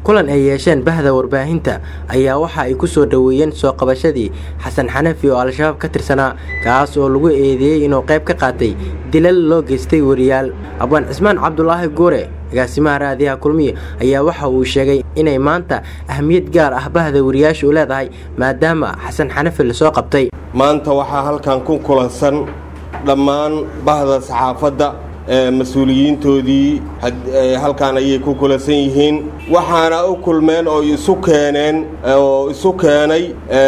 kulan ay yeesheen bahda warbaahinta ayaa waxa ay ku soo dhoweeyeen soo qabashadii xasan xanafi oo al-shabaab ka tirsanaa kaas oo lagu eedeeyey inuu qayb ka qaatay dilal loo geystay wariyaal abwaan cismaan cabdulaahi guure agaasimaha raadiyaha kulmiye ayaa waxa uu sheegay inay maanta ahmiyad gaar ah bahda wariyaasha u leedahay maadaama xasan xanafi lasoo qabtay maanta waxaa halkan ku kulansan dhammaan bahda saxaafadda mas-uuliyiintoodii halkan ayay ku kulansan yihiin waxaana u kulmeen oo isu keeneen oo isu keenay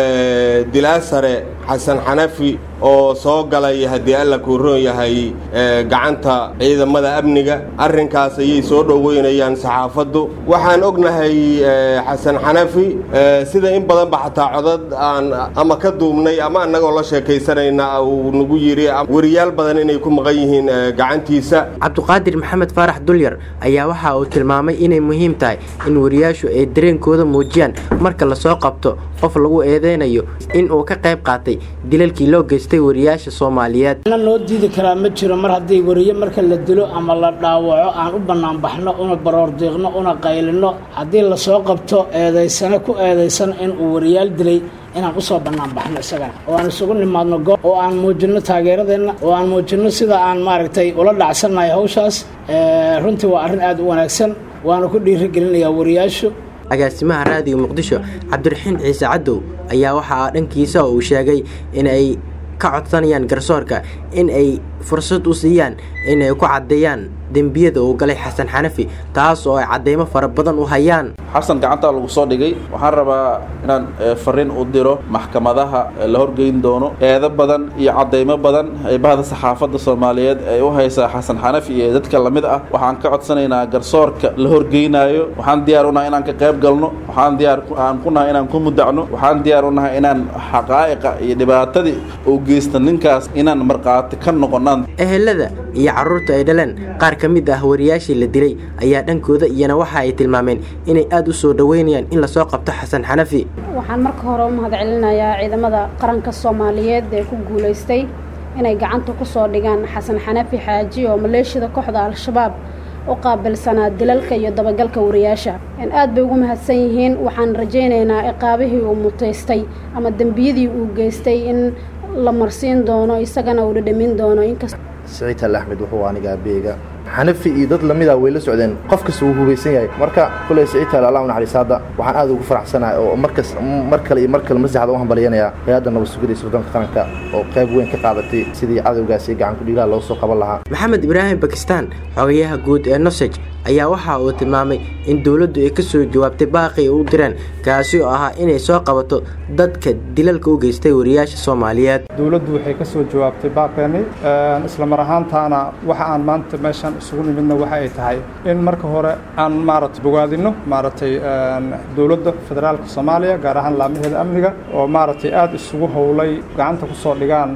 dilaa sare xasan xanafi oo soo galay haddii alla kuu roon yahay gacanta ciidamada amniga arrinkaas ayay soo dhoweynayaan saxaafaddu waxaan ognahay xasan xanafi sida in badanba xataa codad aan ama ka duubnay ama annagoo la sheekaysanayna uu nagu yidhi wariyaal badan inay ku maqan yihiin gacantiisa cabduqaadir maxamed faarax dulyar ayaa waxa uu tilmaamay inay muhiim tahay in wariyaashu ay dareenkooda muujiyaan marka lasoo qabto qof lagu eedeynayo in uu ka qayb qaatay dilalkii loo geystay wariyaasha soomaaliyeed na loo diidi karaa ma jiro mar haddii wariye marka la dilo ama la dhaawaco aan u bannaanbaxno una baroordiiqno una qaylino haddii lasoo qabto eedaysane ku eedaysan in uu wariyaal dilay inaan usoo bannaanbaxno isagana oo aan isugu nimaadno goob oo aan muujinno taageeradeenna oo aan muujinno sida aan maaragtay ula dhacsannahay hawshaas runtii waa arrin aad u wanaagsan waana ku dhiirigelinayaa wariyaashu agaasimaha raadiyo muqdisho cabdiraxiin ciise cadow ayaa waxaa dhankiisa uu sheegay in ay ka codsanayaan garsoorka in ay fursad u siiyaan inay ku caddeeyaan dembiyada uu galay xasan xanafi taas oo ay caddeymo fara badan u hayaan xasan gacantaa lagu soo dhigay waxaan rabaa inaan fariin u diro maxkamadaha la horgeyn doono eedo badan iyo caddeymo badan ee bahda saxaafadda soomaaliyeed ay u haysaa xasan xanafi iyo dadka lamid ah waxaan ka codsanaynaa garsoorka la horgeynaayo waxaan diyaar unahay inaan ka qayb galno waxaan diyaar aan ku nahay inaan ku mudacno waxaan diyaar unahay inaan xaqaa'iqa iyo dhibaatadii uu geysta ninkaas inaan markhaati ka noqonaan ehelada iyo carruurta ay dhaleen qaar ka mid ah wariyaashii la dilay ayaa dhankooda iyana waxa ay tilmaameen inay aad u soo dhoweynayaan in lasoo qabto xasan xanafi waxaan marka hore u mahad celinayaa ciidamada qaranka soomaaliyeed ee ku guulaystay inay gacanta ku soo dhigaan xasan xanafi xaaji oo maleeshiyada kooxda al-shabaab u qaabilsanaa dilalka iyo dabagalka wariyaasha aad bay ugu mahadsan yihiin waxaan rajaynaynaa ciqaabihii uu mutaystay ama dembiyadii uu geystay in la marsiin doono isagana uu dhadhamin doono inkasta siciid al axmed wuxuu anigaa beega xanafi iyo dad lamida way la socdeen qof kasta wuu hubaysan yahay marka kuley siciid al allah u naxariis hadda waxaan aad ugu faraxsanahay oo markas mar kale iyo mar kale masaxda u hambalyanayaa hay-adda nabad sugidaysa waddanka qaranka oo qayb weyn ka qaadatay sidii cadowgaasi gacan kudhiilaha loo soo qaban lahaa maxamed ibraahim bakistan xogayaha guud ee nosej ayaa waxa uu tilmaamay in dowladdu ay ka soo jawaabtay baaqii u direen kaasi oo ahaa inay soo qabato dadka dilalka u geystay wariyaasha soomaaliyeed dowladdu waxay ka soo jawaabtay baaqeeni isla mar ahaantaana waxa aan maanta meeshan isugu nimidna waxa ay tahay in marka hore aan maaragtay bogaadino maaragtay dowladda federaalka soomaaliya gaar ahaan laamaheeda amniga oo maaragtay aada isugu howlay gacanta ku soo dhigaan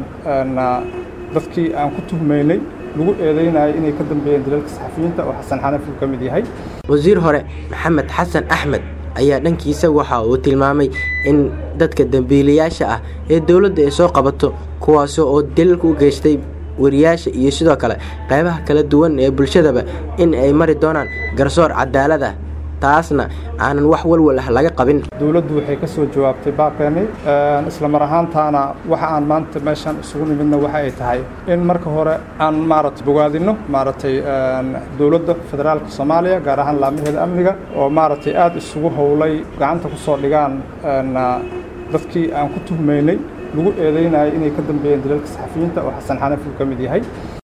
dadkii aan ku tuhmaynay lagu eedeynayo inay ka dambeeyeen dilalka saxafiyiinta oo xasan xanafi uu ka mid yahay wasiir hore maxamed xasan axmed ayaa dhankiisa waxa uu tilmaamay in dadka dembiilayaasha ah ee dowladda ay soo qabato kuwaasi oo dilalka u geystay wariyaasha iyo sidoo kale qaybaha kala duwan ee bulshadaba in ay mari doonaan garsoor cadaalad ah taasna aanan wax walwal ah laga qabin dowladdu waxay ka soo jawaabtay baaqeeni isla mar ahaantaana waxa aan maanta meeshan isugu nimidna waxa ay tahay in marka hore aan maaragtay bogaadino maaragtay dowladda federaalka soomaaliya gaar ahaan laamaheeda amniga oo maaragtay aada isugu howlay gacanta ku soo dhigaan dadkii aan ku tuhmaynay lagu eedeynayo inay ka dambeeyeen dilalka saxafiyiinta oo xasan xanafi uu ka mid yahay